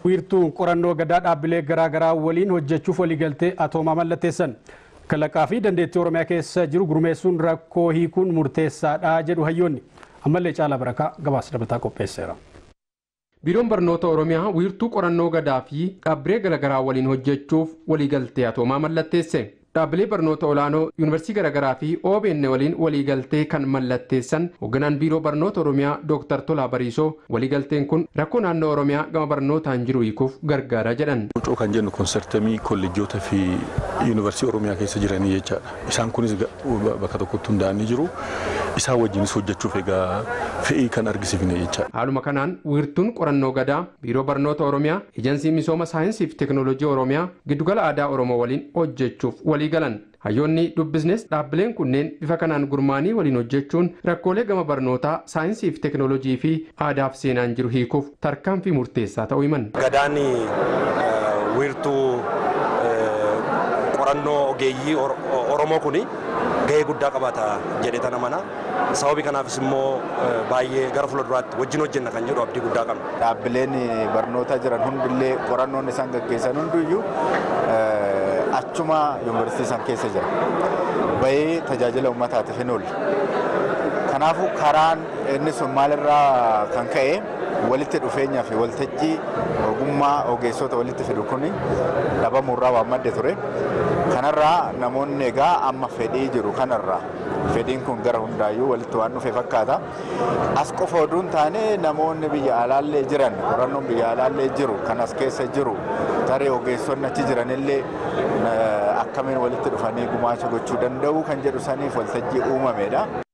wiirtuun qorannoo gadaa dhaabbilee garaagaraa waliin hojjechuuf waliigaltee atoomaa mallatteessan. Kalaqaa fi dandeettii Oromiyaa keessa jiru gurmeessuun rakkoo hiikuun murteessaadha jedhu hayyoonni. Ammallee caalaa barakaa gabaasa dabalataa qopheesseera. Biiroon Barnoota Oromiyaa wiirtuu qorannoo gadaa fi dhaabbilee garaagaraa waliin hojjechuuf waliigaltee atoomaa mallatteesse. Dhaabbilee barnoota olaanoo yuunivarsiitii garaagaraa fi OBN waliin waliigaltee kan mallatteessan hoogganaan biiroo barnoota Oromiyaa Dr. Tolaa Bariisoo waliigalteen kun rakkoo naannoo Oromiyaa gama barnootaan jiru hiikuuf gargaara jedhan. Wucoo kan jennu konsertamii kolleejjota fi yuunivarsiitii Oromiyaa keessa jiranii jechaadha. Isaan kunis bakka tokkotti hundaa'anii jiru. Isaan wajjinis hojjechuuf egaa fe'ii kan argisiifne jechaadha. Haaluma kanaan wiirtuun qorannoo gadaa biiroo barnoota Oromiyaa eejansii misooma saayinsii fi teekinooloojii Oromiyaa giddugala aadaa Oromoo waliin hojjechuuf walii galan hayyoonni dubbisnes dhaabbileen kunneen bifa kanaan gurmaanii waliin hojjechuun rakkoolee gama barnootaa saayinsii fi teekinooloojii fi aadaaf seenaan jiru hiikuuf tarkaanfii murteessaa ta'uu himan. Gadaan wiirtuu qorannoo ogeeyyii Oromoo kuni gahee guddaa qabaata jedhee tana mana sababii kanaafis immoo baay'ee gara fuulduraatti wajjin hojjenna kan jedhu abdii guddaa qabna. Dhaabbileen barnootaa jiran hundillee qorannoon isaan gaggeessan hundiyyuu achuma yuunivarsiitii isaan keessa jira. Bahee tajaajila uummataatiif hin oolle. Kanaafuu karaan inni sun maalirraa kan ka'e walitti dhufeenyaa fi waltajjii ogummaa ogeessota walitti fidu kun dhabamuurraa waan madde ture. Kanarraa namoonni egaa amma fedhii jiru kanarraa fedhiin kun gara hundaayyuu walitti waan dhufe fakkaata. As qofa oduu hin taane namoonni biyya alaallee jiran qorannoon biyya alaallee jiru kan as keessa jiru tarii ogeessonni achi jiranillee akkamiin walitti dhufanii gumaacha gochuu danda'u kan jedhu saniif waltajjii uumamedha.